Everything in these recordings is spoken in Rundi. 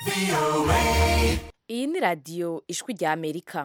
iyi ni radiyo ijwi rya amerika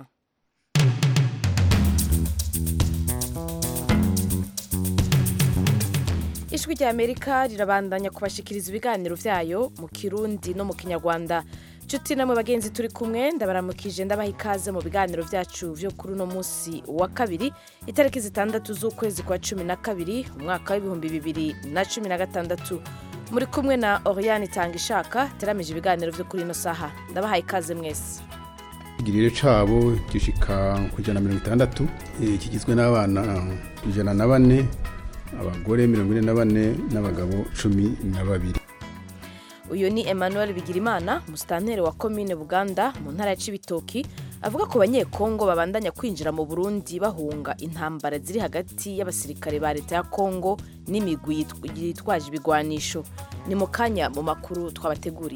ijwi rya amerika rirabandanya kubashikiriza ibiganiro byayo mu kirundi no mu kinyarwanda nshuti namwe bagenzi turi kumwe ndabaramukije ndabaha ikaze mu biganiro byacu byo kuri uno munsi wa kabiri itariki zitandatu z'ukwezi kwa cumi na kabiri umwaka w'ibihumbi bibiri na cumi na gatandatu muri kumwe na oriane itanga ishaka teramije ibiganiro byo kuri ino saha ndabaha ikaze mwese igiriro cabo gishika ku ijana na mirongo itandatu eh, kigizwe n'abana ijana na bane abagore mirongo ine na bane n'abagabo cumi na babiri uyu ni emmanuel bigirimana musitanteri wa komine buganda mu ntara ya cibitoki avuga ko banyekongo babandanya kwinjira mu burundi bahunga intambara ziri hagati y'abasirikare ba leta ya kongo n'imigwi yitw- yitwaje ibigwanisho ni mu kanya mu makuru twabateguriye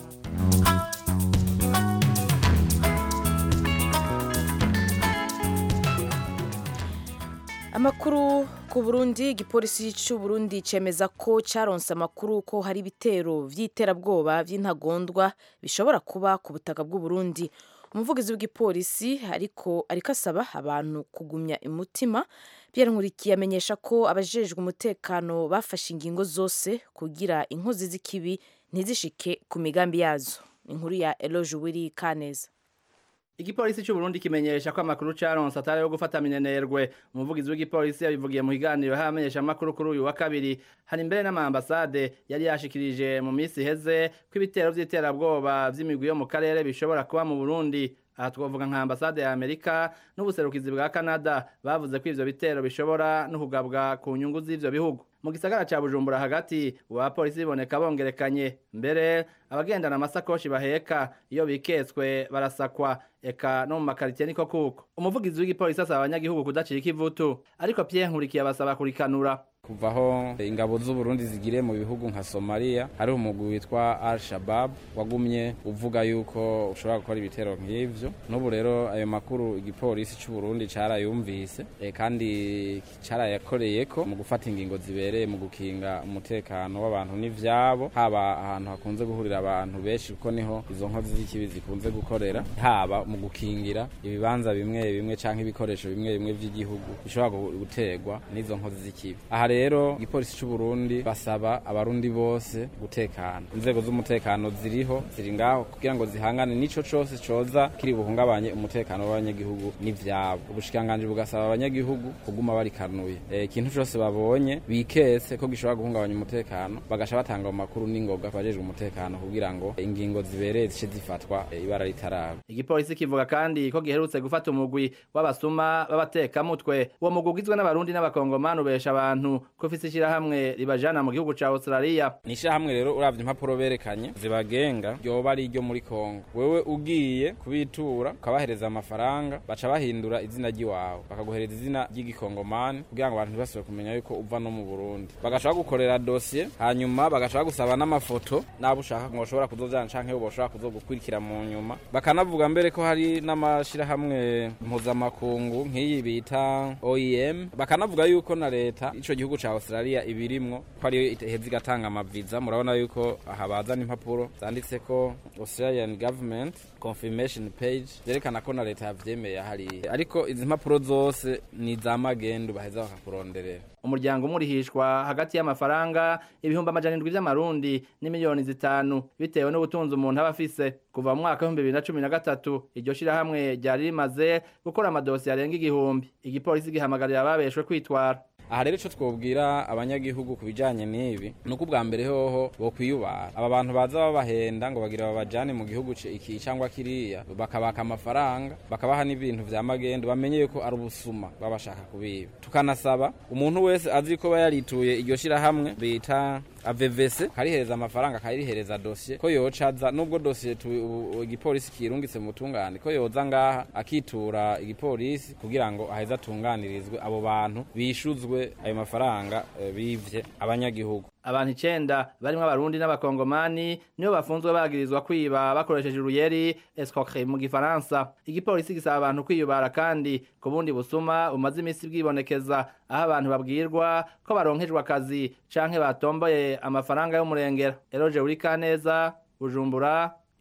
amakuru ku burundi igipolisi cy'u burundi cemeza ko caronse amakuru ko hari ibitero vy'iterabwoba vy'intagondwa bishobora kuba ku butaka bw'u burundi umuvugizi w'igipolisi ariko ariko asaba abantu kugumya umutima pierre nkurikiye amenyesha ko abajejwe umutekano bafashe ingingo zose kugira inkozi z'ikibi ntizishike ku migambi yazo inkuru ya eloge wiri kaneza Igipolisi cy'u Burundi kimenyesha ko amakuru caronse atari yo gufata minenerwe umuvugizi w'igipolisi yabivugiye mu higaniro hamenyesha amakuru kuri uyu wa kabiri hari imbere n'amambasade yari yashikirije mu minsi iheze ko ibitero vy'iterabwoba vy'imigwi yo mu karere bishobora kuba mu Burundi aha twavuga nka ambasade ya Amerika n'ubuserukizi bwa Canada bavuze ko ivyo bitero bishobora no kugabwa ku nyungu z'ivyo bihugu mu gisagara ca Bujumbura hagati abapolisi biboneka bongerekanye mbere abagendana amasakoshi baheka iyo biketswe barasakwa eka no mu makaritiye niko kuko umuvugizi w'igipolisi asaba abanyagihugu kudacika ivutu ariko Pierre Nkurikiye abasaba kurikanura kuva aho ingabo z'uburundi zigiriye mu bihugu nka somaliya hariho umugwi witwa al shabab wagumye uvuga yuko ushobora gukora ibitero nk'ivyo n'ubu rero ayo makuru igipolisi c'uburundi carayumvise e, kandi carayakoreyeko mu gufata ingingo zibereye mu gukinga umutekano w'abantu n'ivyabo haba ahantu hakunze guhurira abantu benshi kuko niho izo nkozi z'ikibi zikunze gukorera haba mu gukingira ibibanza bimwe bimwe canke ibikoresho bimwe bimwe vy'igihugu bishobora gu- guterwa n'izo nkozi z'ikibi aha rero igipolisi c'u Burundi basaba abarundi bose gutekana inzego z'umutekano ziriho ziri ngaho kugira ngo zihangane n'ico cose coza kiri buhungabanye umutekano w'abanyagihugu n'ivyabo ubushikiranganji bugasaba abanyagihugu kuguma barikanuye Eh, ikintu cose babonye biketse ko gishobora guhungabanya umutekano bagasha batanga mu makuru n'ingoga kubajejwe umutekano kugira ngo ingingo zibereye zice zifatwa eh, ibara ritaraba igipolisi kivuga kandi ko giherutse gufata umugwi w'abasuma b'abatekamutwe uwo mugwi ugizwe n'abarundi n'abakongomani ubesha abantu ko ufise ishirahamwe ribajana mu gihugu ca Australia ni ishyirahamwe rero uravye impapuro berekanye zibagenga ryoba ari iryo muri kongo wewe ugiye kubitura ukabahereza amafaranga baca bahindura izina ry'iwawe bakaguhereza izina ry'igikongomani kugira ngo abantu ntibasubire kumenya yuko uva no mu burundi bagaca bagukorera dosiye hanyuma bagaca bagusaba n'amafoto n'abo ushaka ngo bashobora kuzojana canke boshobora kuzogukurikira mu nyuma bakanavuga mbere ko hari n'amashirahamwe mpuzamakungu nk'iyi bita OEM bakanavuga yuko na leta ico gihugu ca Australia ibirimwo ko ariyo iheza igatanga amaviza murabona yuko aha bazana impapuro zanditse ko Australian government confirmation page zerekana ko na leta yavyemeye hariya ariko izi mpapuro zose ni za magendu baheza bakakuronderera umuryango umurihishwa hagati y'amafaranga ibihumbi amajana indwi vy'amarundi n'imiliyoni zitanu bitewe n'ubutunzi umuntu aba afise kuva mu mwaka w'ibihumbi bibiri na cumi na gatatu iryo shirahamwe ryari rimaze gukora amadosiye arenga igihumbi igipolisi gihamagarira ababeshwe kwitwara aha rero ico twobwira abanyagihugu ku bijanye n'ibi ni uko ubwa mbere hoho bokwiyubara aba bantu baza babahenda ngo bagira babajane mu gihugu ci- iki cyangwa kiriya bakabaka amafaranga bakabaha n'ibintu vya magendu bamenye yuko ari ubusuma baba bashaka kubiba tukanasaba umuntu wese azi ko aba yarituye iryo shirahamwe bita avevese karihereza amafaranga karihereza dosiye ko yocaza nubwo dosiye tu- ubu- igipolisi kirungitse mu butungane ko yoza ngaha akitura igipolisi kugira ngo aheze atunganirizwe abo bantu bishuzwe ayo mafaranga eh, bivye abanyagihugu abantu icenda barimwo abarundi n'abakongomani nibo bafunzwe bagirizwa kwiba bakoresheje uruyeri escroquerie mu gifaransa igipolisi gisaba abantu kwiyubara kandi ku bundi busuma bumaze imisi bwibonekeza aho abantu babwirwa ko baronkejwe akazi canke batomboye amafaranga y'umurengera eroje uri kaneza bujumbura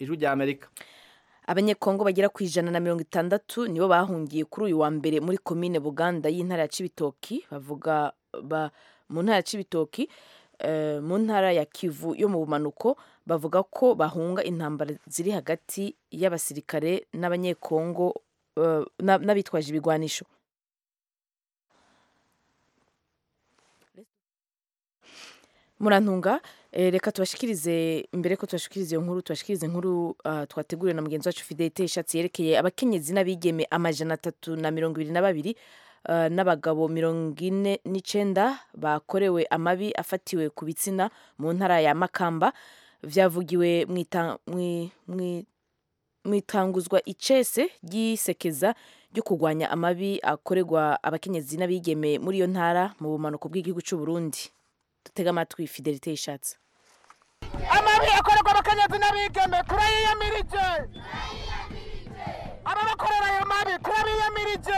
ijwi rya amerika abanyekongo bagera ku ijana na mirongo itandatu nibo bahungiye kuri uyu wa mbere muri komine buganda y'intara ya cibitoki bavuga ba, mu ntara ya cibitoki eh, mu ntara ya kivu yo mu bumanuko bavuga ko bahunga intambara ziri hagati y'abasirikare n'abanyekongo eh, na- n'abitwaje ibigwanisho murantunga eh, reka tubashikirize imbere ko tubashikirize iyo nkuru tubashikirize inkuru ah, twateguriwe na mugenzi wacu fidelite ishatsi yerekeye abakenyezi n'abigeme amajana atatu na mirongo ibiri na babiri ah, n'abagabo mirongo ine n'icenda bakorewe amabi afatiwe ku bitsina mu ntara ya makamba vyavugiwe mw'ita- mwi- mwi- mwitanguzwa icese ry'isekeza ryo kurwanya amabi akorerwa abakenyezi n'abigeme muri iyo ntara mu bumanuko bw'igihugu c'u Burundi dutega amatwi fidelite yishatse amabi akorerwa abakenyezi n'abigeme turayiyamirije ababakorera ayo mabi turabiyamirije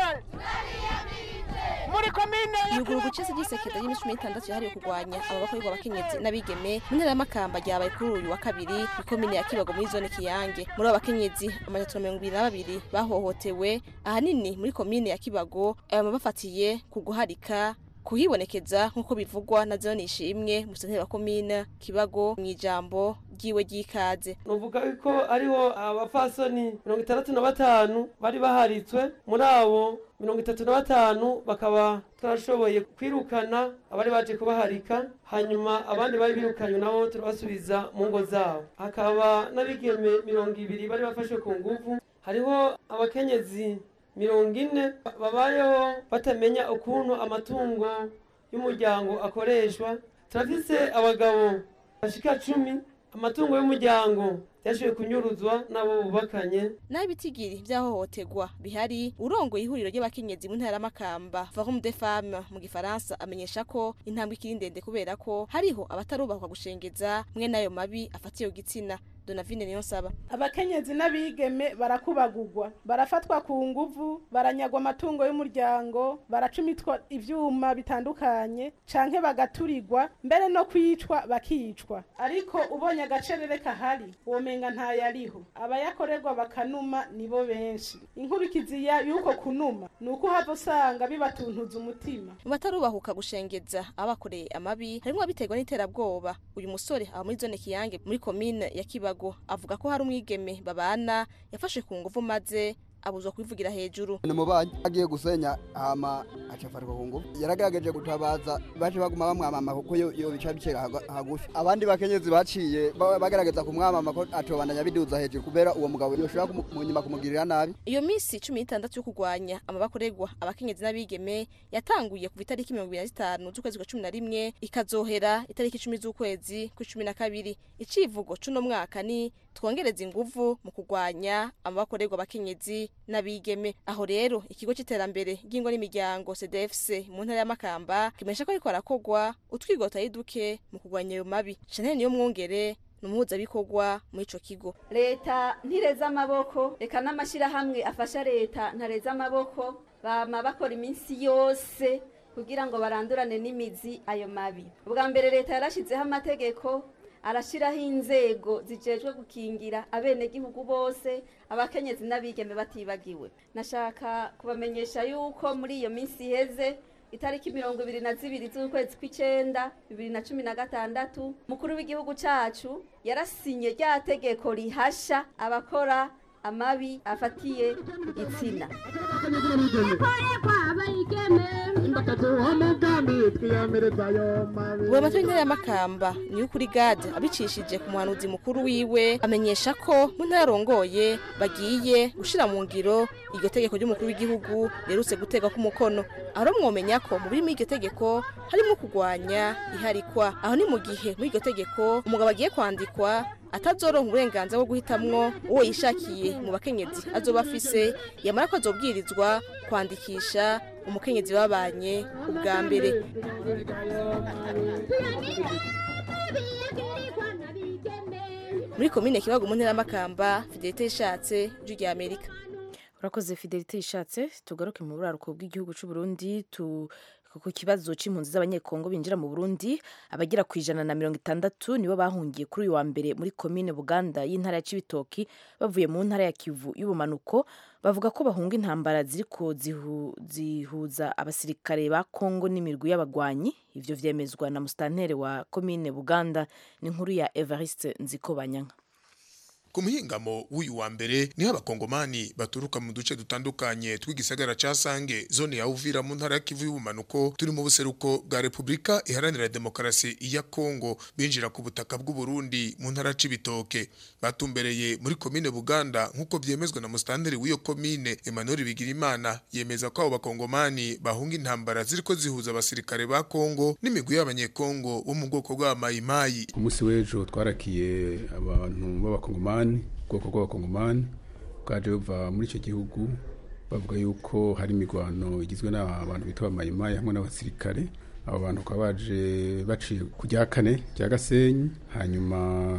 muri komine ya yuguru gucese ry'isekeza ry'iminsi cumi n'itandatu yahariwe kurwanya aba bakorerwa abakenyezi n'abigeme mu ntara y'amakamba ryabaye kuri uyu wa kabiri muri komine ya kibago muri zone kiyange muri abo bakenyezi amajana atatu na mirongo ibiri na babiri bahohotewe ahanini muri komine ya kibago aya bafatiye ku guharika kuhibonekeza nk'uko bivugwa na zone ishimwe musenteri wa komine kibago mu ijambo ryiwe ry'ikaze nuvuga ko ariho abafasoni mirongo itandatu na batanu bari baharitswe muri abo mirongo itatu na batanu bakaba twarashoboye kwirukana abari baje kubaharika hanyuma abandi bari birukanywe nabo turabasubiza mu ngo zabo hakaba n'abigeme mirongo ibiri bari bafashwe ku nguvu hariho abakenyezi mirongo ine babayeho batamenya ukuntu amatungo y'umuryango akoreshwa turafise abagabo bashika cumi amatungo y'umuryango yashoboye kunyuruzwa n'abo bubakanye naho ibitigiri by'ahohoterwa bihari urongoye ihuriro ry'abakenyezi mu ntara y'amakamba forum de femme mu gifaransa amenyesha ko intambwe ikiri ndende kubera ko hariho abatarubahwa gushengeza mwe n'ayo mabi afatiye ku gitsina donavine niyo nsaba abakenyezi n'abigeme barakubagurwa barafatwa ku nguvu baranyagwa amatungo y'umuryango baracumitwa ivyuma bitandukanye canke bagaturirwa mbere no kwicwa bakicwa ariko ubonye agacerere kahari womenga ntayariho abayakorerwa bakanuma nibo benshi inkurikizi ya- y'uko kunuma ni uko uhava usanga bibatuntuza umutima mu batarubahuka gushengeza abakoreye amabi harimwo abiterwa n'iterabwoba uyu musore aba muri zone kiyange muri komine ya kibago avuga ko hari umwigeme babana yafashe ku nguvu maze abuzwa kubivugira hejuru ni mubanyi agiye gusenya hama acafarwa ku ngufu yaragerageje gutabaza baje baguma bamwamama kuko yo yo bica bicera hagu- hagufi abandi bakenyezi baciye ba- bagerageza kumwamama ko atobandanya biduza hejuru kubera uwo mugabo yoshobora kumu- mu nyuma kumugirira nabi iyo minsi cumi n'itandatu yo kurwanya amabakorerwa abakenyezi n'abigeme yatanguye kuva itariki mirongo ibiri na zitanu z'ukwezi kwa cumi na rimwe ikazohera itariki icumi z'ukwezi kwa cumi na kabiri icivugo c'uno mwaka ni twongereza inguvu mu kurwanya amabakorerwa abakenyezi n'abigeme aho rero ikigo c'iterambere ry'ingo n'imiryango cdfc mu ntara y'amakamba kimenyesha ko ariko harakogwa utwigota ari duke mu kurwanya ayo mabi chanel niyo mwongere ni umuhuzabikorwa muri ico kigo leta ntireza amaboko reka n'amashyirahamwe afasha leta ntareza amaboko bama bakora iminsi yose kugira ngo barandurane n'imizi ayo mabi ubwa mbere leta yarashyizeho amategeko arashyiraho inzego zijejwe gukingira abenegihugu bose abakenyezi n'abigeme batibagiwe nashaka kubamenyesha yuko muri iyo minsi iheze itariki mirongo ibiri na zibiri z'ukwezi kw'icenda bibiri na cumi na gatandatu mukuru w'igihugu cacu yarasinye rya tegeko rihasha abakora amabi afatiye ku gitsina uwo matora y'intara y'amakamba niyo kuri gade abicishije ku muhanuzi mukuru wiwe amenyesha ko mu ntara arongoye bagiye gushira mu ngiro iryo tegeko ry'umukuru w'igihugu riherutse gutegwa k'umukono aho mwomenya ko mu birimo iryo tegeko harimo kurwanya iharikwa aho ni mu gihe muri iryo tegeko umugabo agiye kwandikwa atazoronka uburenganzira bwo guhitamwo uwo yishakiye mu bakenyezi azoba afise yamara ko azobwirizwa kwandikisha umukenyezi babanye ubwa mbere muri komine kibago mu ntara y'amakamba fidelite yishatse ijwi rya amerika urakoze fidelite yishatse tugaruke mu buraruko bw'igihugu cy'u Burundi tu ku kibazo c'impunzi z'abanyekongo binjira mu burundi abagera ku ijana na mirongo itandatu nibo bahungiye kuri uyu wa mbere muri komine buganda y'intara ya cibitoki bavuye mu ntara ya kivu y'ubumanuko bavuga ko bahunga intambara ziriko zihu, zihuza abasirikare ba kongo n'imirwi y'abagwanyi ivyo vyemezwa na mustantere wa komine buganda ni inkuru ya evariste nzikobanyanka ku muhingamo w'uyu wa mbere niho abakongomani baturuka mu duce dutandukanye tw'igisagara ca Sange zone ya Uvira mu ntara ya Kivu y'ubumanuko turi mu buseruko bwa Republika iharanira demokarasi ya Kongo binjira ku butaka bw'u Burundi mu ntara c'ibitoke batumbereye muri komine Buganda nk'uko vyemezwa na mustanderi w'iyo komine Emmanuel Bigirimana yemeza ko abo bakongomani bahunga intambara ziriko zihuza abasirikare ba Kongo n'imigwi y'abanyekongo bo mu bwoko bwa Mayimayi umunsi w'ejo twarakiye abantu b'abakongomani ubwoko bw'abakongomani bwaje buva muri icyo gihugu bavuga yuko hari imirwano igizwe n'abantu bitwa mayimayi hamwe n'abasirikare abo bantu bakaba baje baciye ku rya kane rya gasenyi hanyuma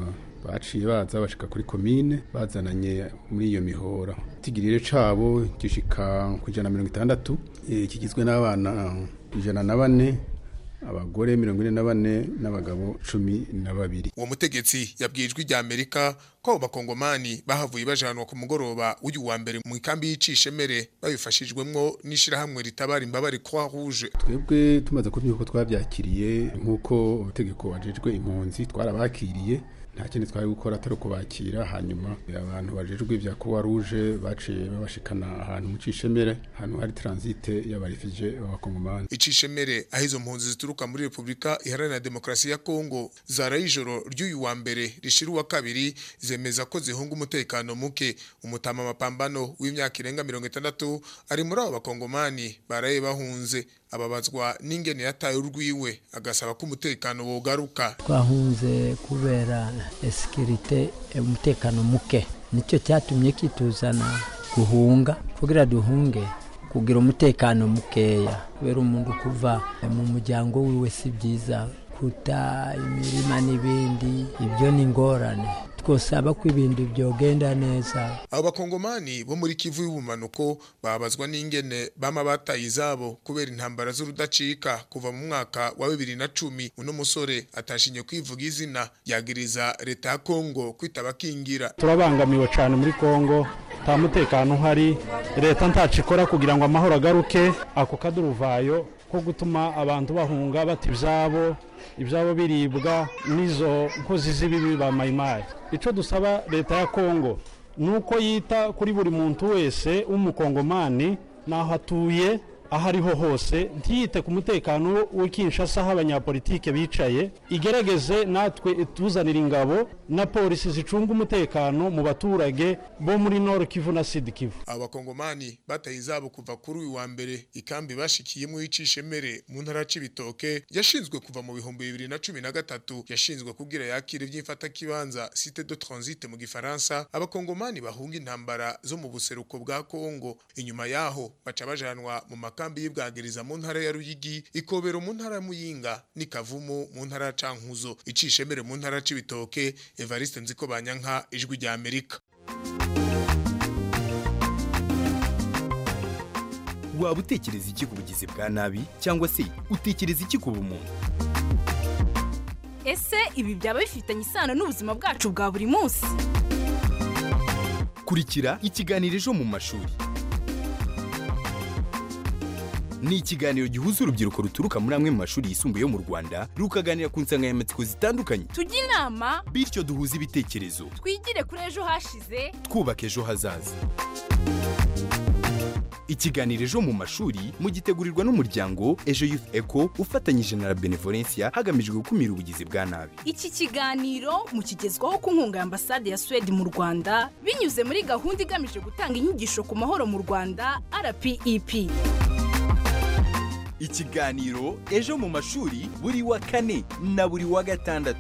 baciye baza bashika kuri komine bazananye muri iyo mihora itigirire cabo gishika ku ijana na mirongo itandatu eh, kigizwe n'abana ijana na bane abagore mirongo ine na bane n'abagabo cumi na babiri uwo mutegetsi yabwiye ijwi rya amerika ko abo bakongomani bahavuye bajanwa ku mugoroba w'uyu wa mbere mu ikambi y'icishemere babifashijwemwo n'ishirahamwe ritabara imbabare croix rouge twebwe tumaze kumenya ko twabyakiriye nk'uko ubutegeko wajejwe impunzi twarabakiriye nta kindi twari gukora atari ukubakira hanyuma abantu bajejwe ibya croix rouge baciye babashikana ahantu mu cishemere ahantu hari transite y'abarefije b'abakongomani icishemere aho izo mpunzi zituruka muri repubulika iharanira demokarasi ya kongo zaraye ijoro ry'uyu wa mbere rishira uwa kabiri zemeza ko zihunga umutekano muke umutama mapambano w'imyaka irenga mirongo itandatu ari muri abo bakongomani baraye bahunze ababazwa n'ingene yataye urwiwe agasaba ko umutekano wogaruka twahunze kubera esikirite umutekano muke nicyo cyatumye kituzana guhunga kugira duhunge kugira umutekano mukeya kubera umuntu kuva mu muryango wiwe si byiza kuta imirima n'ibindi ibyo ni ingorane twosaba ko ibintu byogenda neza abo bakongomani bo muri kivu y'ubumanuko babazwa n'ingene bama bataye izabo kubera intambara z'urudacika kuva mu mwaka wa bibiri na cumi uno musore atashinye kwivuga izina yagiriza leta ya kongo kwitaba kingira turabangamiwe cyane muri kongo nta mutekano uhari leta ntacu ikora kugira ngo amahoro agaruke ako kaduruvayo ko gutuma abantu bahunga bata ibyabo ibyabo biribwa n'izo nkozi z'ibibi ba mayimayi icyo dusaba leta ya kongo ni uko yita kuri buri muntu wese w'umukongomani n'aho atuye aho ariho hose ntiyite ku mutekano w'ikinshasa aho abanyapolitike bicaye igerageze natwe ituzanira ingabo na polisi zicunga umutekano mu baturage bo muri nord kivu na sud kivu abo bakongomani bataye izabo kuva kuri uyu wa mbere ikambi bashikiyemo y'icishemere mu ntara c'ibitoke yashinzwe kuva mu bihumbi bibiri na cumi na gatatu yashinzwe kugira yakire iby'imfatakibanza site de transit mu gifaransa abakongomani bahunga intambara zo mu buseruko bwa kongo inyuma yaho baca bajanwa mu makambi y'ibwagiriza mu ntara ya ruyigi ikobero mu ntara ya muyinga n'ikavumu mu ntara ya cankuzo icishemere mu ntara c'ibitoke evariste nziko banyanka ijwi rya amerika waba utekereza iki ku bugizi bwa nabi cyangwa se utekereza iki ku bumuntu ese ibi byaba bifitanye isano n'ubuzima bwacu bwa buri munsi kurikira ikiganiro ejo mu mashuri ni ikiganiro gihuza urubyiruko ruturuka muri amwe mu mashuri yisumbuye yo mu rwanda rukaganira ku nsanganyamatsiko zitandukanye tujye inama bityo duhuze ibitekerezo twigire kuri ejo hashize twubaka ejo hazaza ikiganiro ejo mu mashuri mugitegurirwa n'umuryango ejo youth eco ufatanyije na la benevolencia hagamijwe gukumira ubugizi bwa nabi iki kiganiro mukigezwaho ku nkunga ya ambasade ya suwede mu rwanda binyuze muri gahunda igamije gutanga inyigisho ku mahoro mu rwanda rpep ikiganiro ejo mu mashuri buri wa kane na buri wa gatandatu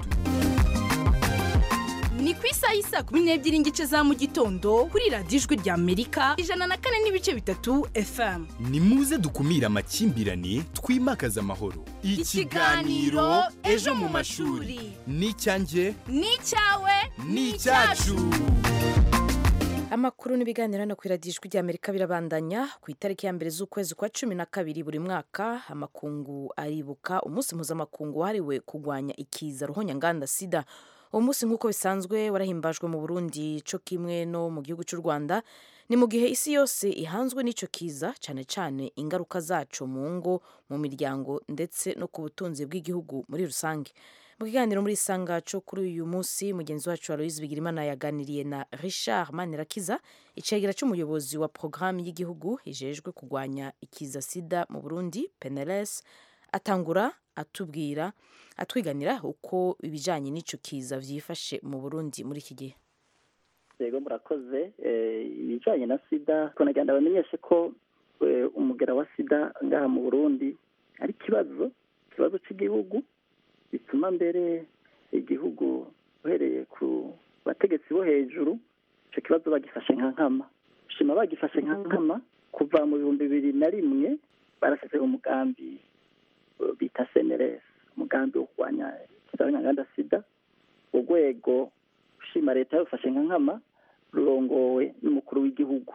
ni ku isaha y'isa kumi n'ebyiri n'igice za mu gitondo kuri radiyo ijwi rya amerika ijana na kane n'ibice bitatu fm ni muze dukumire amakimbirane twimakaze amahoro ikiganiro ejo mu mashuri ni icyanjye ni icyawe ni icyacu amakuru n'ibiganiro hano ku iradiyo ijwi ry'amerika birabandanya ku itariki ya mbere z'ukwezi kwa cumi na kabiri buri mwaka amakungu aribuka umunsi mpuzamakungu wahariwe kurwanya ikiza ruhonyanganda sida uwo munsi nk'uko bisanzwe warahimbajwe mu burundi cyo kimwe no mu gihugu cy'u rwanda ni mu gihe isi yose ihanzwe n'icyo kiza cyane cyane ingaruka zaco mu ngo mu miryango ndetse no ku butunzi bw'igihugu muri rusange mu kiganiro muri isangaco kuri uyu munsi mugenzi wacu aloise bigirimana yaganiriye na richard manirakiza icegera cy'umuyobozi wa porogaramu y'igihugu ijejwe kurwanya ikiza sida mu burundi peneles atangura atubwira atwiganira uko ibijyanye n'icyo kiza byifashe mu burundi muri iki gihe yego murakoze ibijyanye na sida tunagenda bamenyeshe ko umugera wa sida ngaha mu burundi ari ikibazo ikibazo cy'igihugu bituma mbere igihugu uhereye ku bategetsi bo hejuru icyo kibazo bagifashe nka nkama shima bagifashe nka nkama kuva mu bihumbi bibiri na rimwe barashyizeho umugambi bita seneresi umugambi wo kurwanya ikizabanyanganda sida urwego ushima leta yawufashe nka nkama rurongowe n'umukuru w'igihugu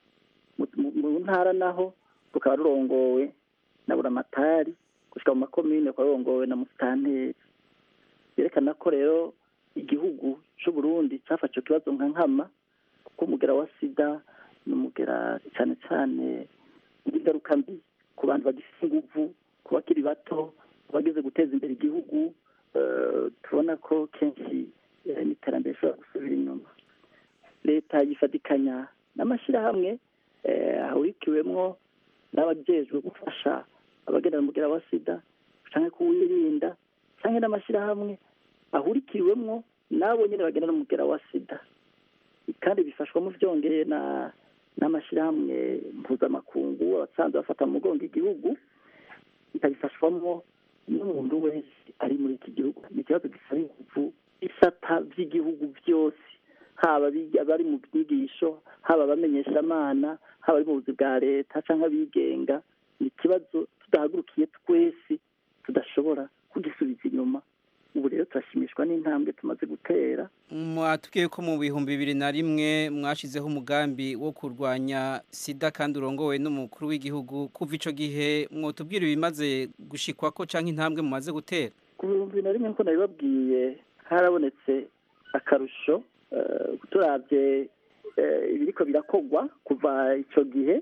mu ntara naho rukaba rurongowe na buramatari gushyira mu makomine rukaba rurongowe na musitanteri byerekana ko rero igihugu cy'u Burundi cyafashe ikibazo nka nkama kuko umugera wa sida ni umugera cyane cyane ingaruka mbi ku bantu bagifite inguvu ku bakiri bato ku bageze guteza imbere igihugu tubona ko kenshi n'iterambere rishobora gusubira inyuma leta yifatikanya n'amashyirahamwe ahurikiwemo n'abajejwe gufasha abagendana umugera wa sida cyangwa kuwirinda cyangwa n'amashyirahamwe ahurikiwemo n'abo nyine bagendana umugera wa sida kandi bifashwamo byongeye na n'amashyirahamwe mpuzamakungu abasanzwe bafata mu mugongo igihugu ikabifashwamo n'umuntu wese ari muri iki gihugu ni ikibazo gisaba ingufu isata by'igihugu byose haba abari mu byigisho haba abamenyeshamana haba ari mu buzi bwa leta cyangwa abigenga ni ikibazo tudahagurukiye twese tudashobora kugisubiza inyuma ubu rero turashimishwa n'intambwe tumaze gutera mwatubwiye ko mu bihumbi bibiri na rimwe mwashyizeho umugambi wo kurwanya sida kandi urongowe n'umukuru w'igihugu kuva icyo gihe mwotubwira ibimaze gushikwa ko cyangwa intambwe mumaze gutera ku bihumbi bibiri na rimwe nk'uko nabibabwiye harabonetse akarusho turabye ibiriko birakogwa kuva icyo gihe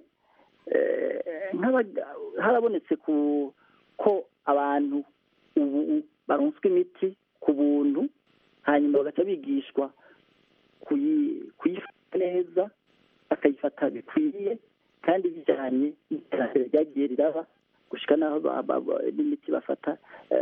harabonetse ko abantu ubu baronswa imiti ku buntu hanyuma bagaca bigishwa kuyifata neza bakayifata bikwiriye kandi bijyanye n'iterambere ryagiye riraba gushyika n'aho n'imiti bafata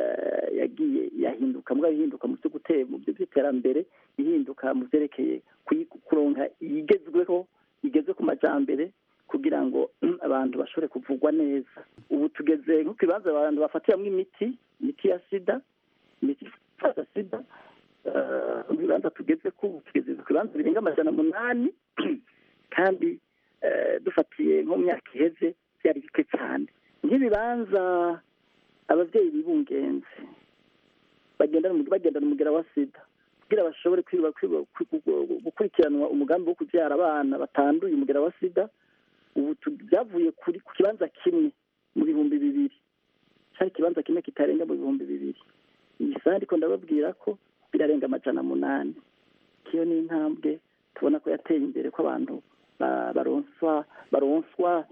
yagiye yahinduka mbwa ihinduka mu mu by'iterambere ihinduka mu byerekeye kuronka igezweho igeze ku majyambere kugira ngo abantu bashobore kuvugwa neza ubu tugeze nko ku bibanza abantu bafatiramo imiti imiti ya sida imiti ifata sida mu bibanza tugeze ku tugeze ku bibanza birenga amajana umunani kandi dufatiye nko mu myaka iheze byari bike cyane nk'ibibanza ababyeyi bibungenze bagendana umugera wa sida kugira bashobore gukurikiranwa umugambi wo kubyara abana batanduye umugera wa sida ubu byavuye ku kibanza kimwe mu bihumbi bibiri cyari ikibanza kimwe kitarenga mu bihumbi bibiri iyi saha ariko ndababwira ko birarenga amajana munani kiyo ni intambwe tubona ko yateye imbere ko abantu baronswa baronswa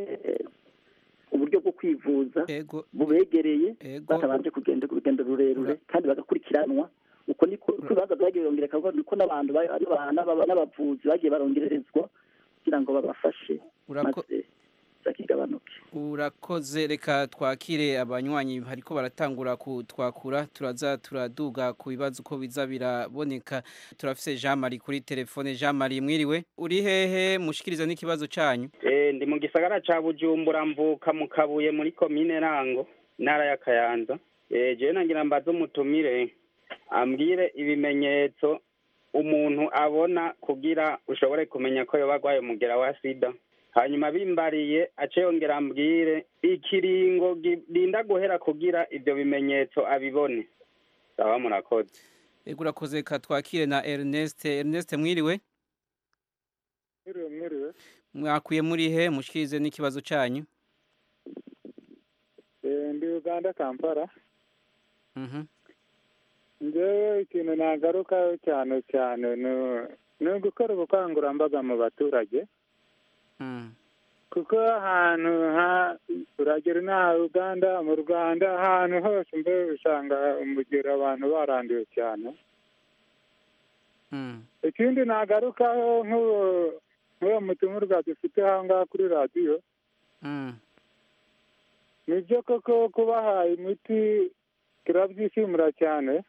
uburyo bwo kwivuza bubegereye batabanje kugenda urugendo rurerure kandi bagakurikiranwa uko niko ibibazo byagiye birongera niko n'abantu n'abavuzi bagiye barongererezwa kugira ngo babafashe maze bakigabanuke urakoze reka twakire abanywanyi ariko baratangura kutwakura turaza turaduga ku bibazo uko biza biraboneka turafise Jean Marie kuri telefone Jean Marie mwiriwe uri hehe mushikiriza n'ikibazo cyanyu eh ndi mu gisagara ca Bujumbura mvuka mu Kabuye muri commune Rango ntara ya Kayanza eh je nangira mbazo mutumire ambwire ibimenyetso umuntu abona kugira ushobore kumenya ko yoba agwaye umugera wa sida hanyuma bimbariye ace yongera ambwire ikiringo ginda guhera kugira ibyo bimenyetso abibone sawa murakoze ego urakoze ka twakire na Ernest Ernest mwiriwe mwiriwe mwiriwe mwakuye muri he mushikirize n'ikibazo cyanyu Eh, ndi uganda kampala Mhm. njyewe ikintu nagarukaho cyane cyane ni- ni ugukora ubukangurambaga mu baturage Mm. kuko ahantu ha uragera inaha uganda mu rwanda ahantu hose mbere usanga umugero abantu baranduye cyane Mm. ikindi nagarukaho nk'uwo nk'uwo mutumurwa dufite aha ngaha kuri radiyo Mm. ni byo koko kubaha imiti turabyishimira cyane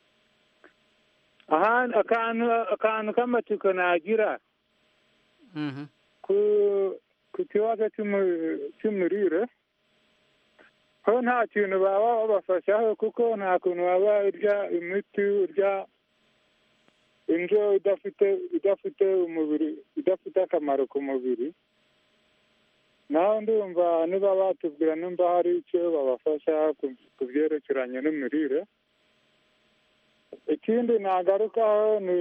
ahandi akantu akantu k'amatsiko nagira Mhm. ku ku kibazo cy'umu- cy'imirire ho nta kintu baba babafashaho kuko nta kuntu waba urya imiti urya indyo idafite idafite umubiri idafite akamaro ku mubiri naho ndumva niba batubwira nimba hari icyo babafasha ku- ku byerekeranye n'imirire ikindi nagarukaho ni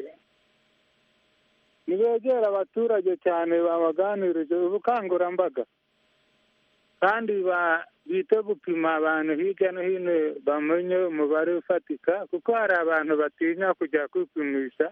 nibegera abaturage cyane babaganirije ubukangurambaga kandi ba- bite gupima abantu hirya no hino bamenye umubare ufatika kuko hari abantu batinya kujya kwipimisha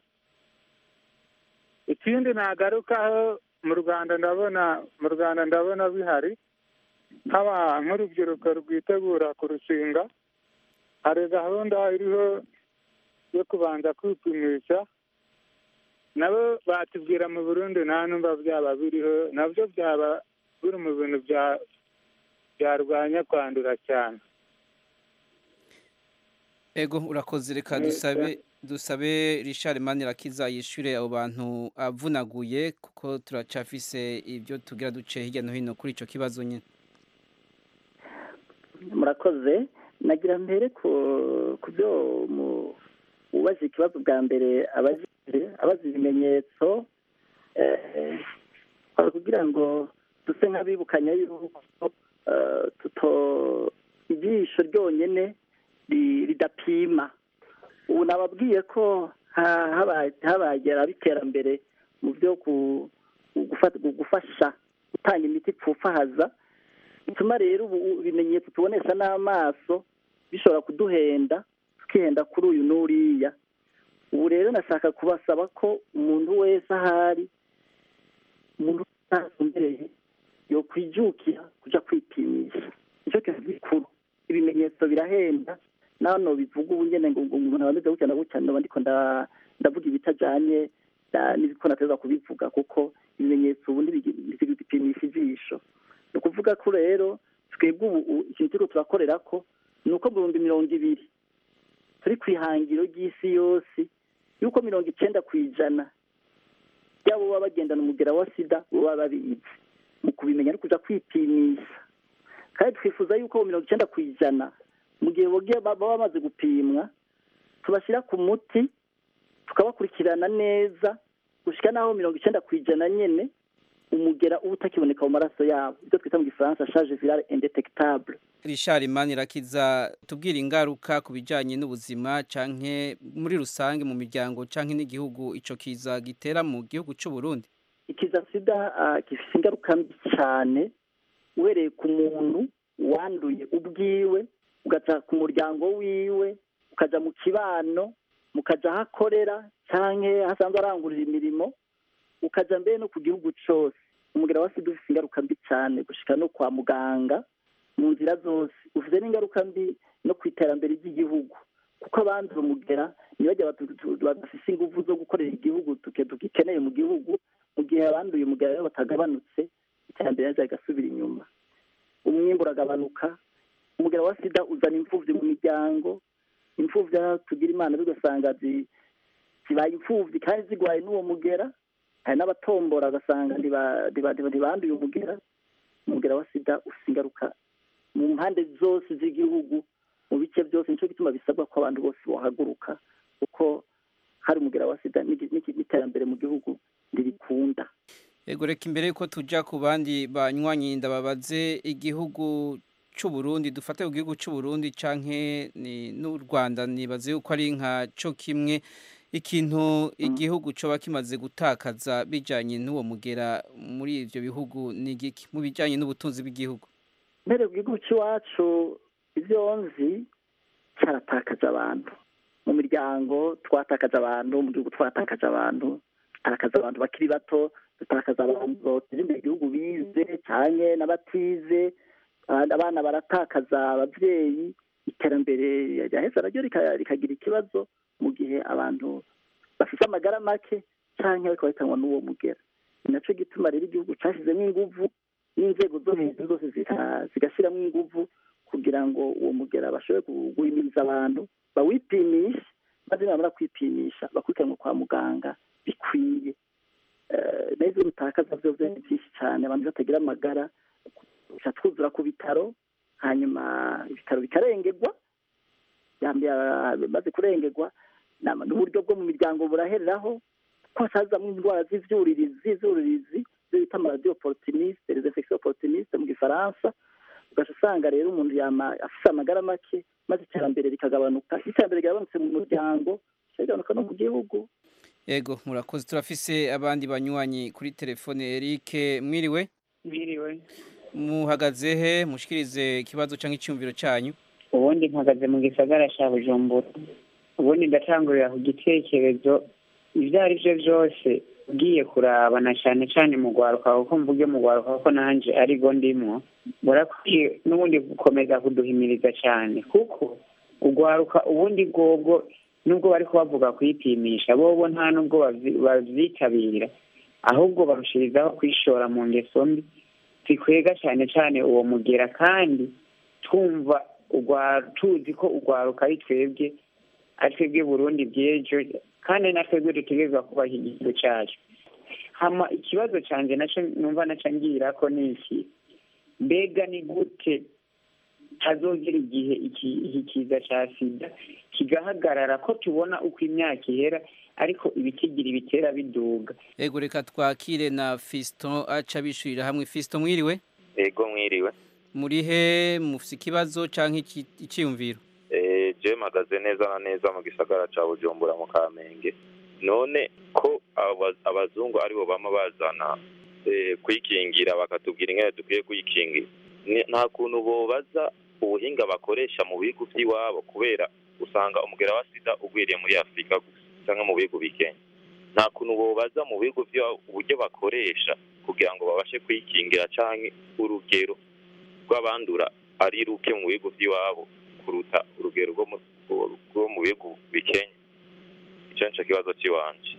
ikindi nagarukaho mu rwanda ndabona mu rwanda ndabona bihari nk'aba nk'urubyiruko rwitegura kurushinga hari gahunda iriho yo kubanza kwipimisha nabo batubwira mu burundi nta numva byaba biriho nabyo byaba biri mu bintu bya byarwanya kwandura cyane Ego urakoze reka Neza. dusabe dusabe Richard Manirakiza yishure abo bantu avunaguye kuko turacafise ibyo tugira duce hirya no hino kuri ico kibazo nyine. murakoze nagira mbere ku ku byo mu- ubaza ikibazo bwa mbere abajije abaza ibimenyetso eh, kwari kugira ngo duse nk'abibukanya yuko eh, tuto ijisho ryonyine ri- ridapima ubu nababwiye ko ha- habaye habaye iterambere mu byo ku- gufata- gufasha gutanga imiti ipfufahaza bituma rero ubu ibimenyetso tubonesha n'amaso bishobora kuduhenda tukihenda kuri uyu n'uriya ubu rero nashaka kubasaba ko umuntu wese ahari umuntu atumbereye yo kwijukira kuja kwipimisha nicyo kintu gikuru ibimenyetso birahenda nano bivuga ubu nyene ngo ngo umuntu abameze gutya na gutya ndoba ndiko nda- ndavuga ibitajanye na- n'ibiko nateza kubivuga kuko ibimenyetso ubu ntibipimisha ijisho ni ukuvuga ko rero twebwe ubu u- ikintu turiko turakorera ko ni uko mu bihumbi mirongo ibiri turi ku ihangiro ry'isi yose yuko mirongo icenda ku ijana by'abo baba bagendana umugera wa sida baba babizi mu kubimenya no kuja kwipimisha kandi twifuza yuko abo mirongo icenda ku ijana mu gihe bogiye ba- baba bamaze gupimwa tubashyira ku muti tukabakurikirana neza gushika n'aho mirongo icenda ku ijana nyene umugera uba utakiboneka mu maraso yabo ibyo twita mu gifaransa charge virale indetectable Richard Manirakiza tubwira ingaruka ku bijanye n'ubuzima canke muri rusange mu miryango canke n'igihugu ico kiza gitera mu gihugu c'u Burundi. ikiza sida ah, gifite ingaruka mbi cyane uhereye ku muntu wanduye ubwiwe ugaca ku muryango wiwe ukaja mu kibano mukaja aho akorera canke hasanzwe arangurira imirimo ukaja mbere no ku gihugu cose umugera wa sida ufite ingaruka mbi cyane gushika no kwa muganga mu nzira zose ufite n'ingaruka mbi no ku iterambere ry'igihugu kuko abandura umugera ntibajya badafise ingufu zo gukorera igihugu tuke tugikeneye mu gihugu mu gihe abanduye umugera rero batagabanutse iterambere ryaje rigasubira inyuma umwimbu uragabanuka umugera wa sida uzana imfuvyi mu miryango imfuvyi aho tugira imana bigasanga zi- zibaye imfuvyi kandi zigwaye n'uwo mugera hari n'abatombora ugasanga ntiba- ntiba- ntiba- ntibanduye umugera umugera wa sida ufite ingaruka mu mpande zose z'igihugu mu bice byose nicyo gituma bisabwa ko abantu bose bohaguruka kuko hari umugera wa sida n'igi- n'igi- n'iterambere mu gihugu ntirikunda Ego reka imbere yuko tuja ku bandi banywanyi ndababaze igihugu c'u Burundi dufate ku gihugu c'u Burundi canke ni n'u Rwanda nibaze yuko ari nka co kimwe ikintu igihugu coba kimaze gutakaza bijanye n'uwo mugera muri ivyo bihugu ni igiki mu bijanye n'ubutunzi bw'igihugu mbere ku gihugu cy'iwacu ibyo nzi cyaratakaje abantu mu miryango twatakaje abantu mu gihugu twatakaje abantu dutakaza abantu bakiri bato dutakaza abantu botera imbere igihugu bize cyane n'abatize abana baratakaza ababyeyi iterambere ryaheza naryo rikagira ikibazo mu gihe abantu bafite amagara make cyangwa ariko bahitanwa n'uwo mugera ni nacyo gituma rero igihugu cyashyizemo inguvu n'inzego zo hejuru zose zigashyiramo inguvu kugira ngo uwo mugera bashobore guhimiriza abantu bawipimishe maze nibamara kwipimisha bakurikiranwe kwa muganga bikwiye neza bitakaza byo ni byinshi cyane abantu batagira amagara gusa twuzura ku bitaro hanyuma ibitaro bikarengerwa maze kurengerwa n'uburyo bwo mu miryango burahereraho ko hasazamo indwara z'ibyuririzi z'ibyuririzi ibyo bita amaradiyo porotiniste rezefekisiyo porotiniste mu gifaransa ugaca usanga rero umuntu yama afite amagara make maze iterambere rikagabanuka iterambere rigabanutse mu muryango rigabanuka no mu gihugu yego murakoze turafise abandi banywanyi kuri telefone Eric mwiriwe mwiriwe muhagaze he mushikirize ikibazo cyangwa icyumviro cyanyu ubundi mpagaze mu gisagara cya bujumbura ubundi ndatangurira ku gitekerezo ibyo ari byo byose ugiye kurabana cyane cyane mu rwaruka kuko mvuge mu rwaruka ko nanjye arigo ndimo burakwiye n'ubundi gukomeza kuduhimiriza cyane kuko urwaruka ubundi bwobwo nubwo bari kubavuga kwipimisha bobo nta nubwo babyitabira ahubwo barushirizaho kwishora mu ngeso mbi zikwega cyane cyane uwo mugera kandi twumva tuzi ko urwaruka ari twebwe ari twebwe burundi bw'ejo kandi na twebwe dutegerezwa kubaha igihugu cyacu hama ikibazo cyanjye nacyo numva nacyo ngira ko ni iki mbega ni gute hazongera igihe iki kiza cya sida kigahagarara ko tubona uko imyaka ihera ariko ibitigira ibitera biduga ego reka twakire na fiston aca bishurira hamwe fiston mwiriwe ego mwiriwe muri he mufite ikibazo cyangwa icyiyumviro je mpagaze neza na neza mu gisagara cya bujumbura mu kamenge none ko abazungu aribo bama bazana kwikingira bakatubwira ingene dukwiye kwikingira nta kuntu bobaza ubuhinga bakoresha mu bihugu by'iwabo kubera usanga umugera wa sida ugwiriye muri afurika gusa cyangwa mu bihugu bikenya nta kuntu bobaza mu bihugu by'iwabo uburyo bakoresha kugira ngo babashe kwikingira cyangwa urugero rw'abandura ari ruke mu bihugu by'iwabo kuruta urugero rwo mu bihugu bikenya icyo nicyo kibazo cy'iwanje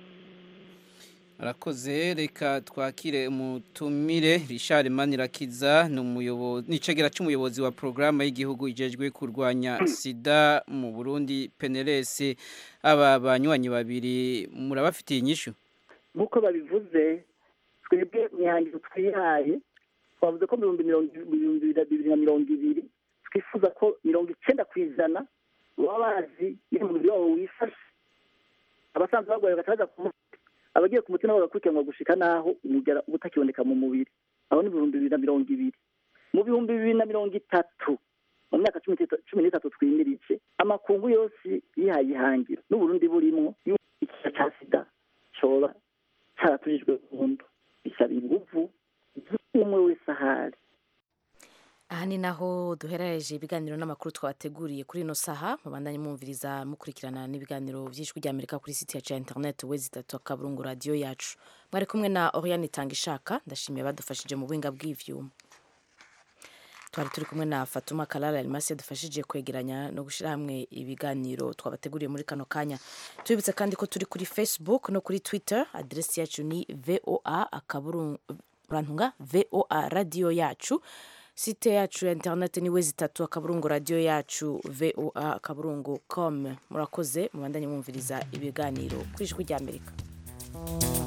arakoze reka twakire umutumire Richard Manirakiza ni umuyobozi nicegera cy'umuyobozi wa programme y'igihugu ijejwe kurwanya sida mu Burundi PNLS aba banywanyi babiri murabafitiye inyishu nk'uko babivuze twebwe mwihangiro twihaye twavuze ko mu bihumbi bibiri na mirongo ibiri twifuza ko mirongo icyenda ku ijana baba bazi iyo umubiri wabo wifashe abasanzwe barwaye bakaza ku abagiye ku mutima bagakurikiranwa gushika naho umugera uba utakiboneka mu mubiri aho ni ibihumbi bibiri na mirongo ibiri mu bihumbi bibiri na mirongo itatu mu myaka cumi n'itatu twimirije amakungu yose yihaye ihangiro n'uburundi burimwo ikiza cya sida coba caratujijwe burundu bisaba inguvu z'umwe wese ahari aha ni naho duherereje ibiganiro n'amakuru twabateguriye kuri ino saha mubandanye mwumviriza mukurikirana n'ibiganiro by'ijwi ry'amerika kuri site yacu ya interineti wezi itatu akaburungu radiyo yacu mwari kumwe na oriyani itanga ishaka ndashimiye badufashije mu buhinga bw'ivyuma twari turi kumwe na fatuma karara arimasi yadufashije kwegeranya no gushyira hamwe ibiganiro twabateguriye muri kano kanya tubibutse kandi ko turi kuri facebook no kuri twitter aderesi yacu ni voa akaburungu voa radiyo yacu site yacu ya interineti ni wezi itatu akaburungu radiyo yacu voa akaburungu com murakoze mubandanye mwumviriza ibiganiro ku ijwi ry'amerika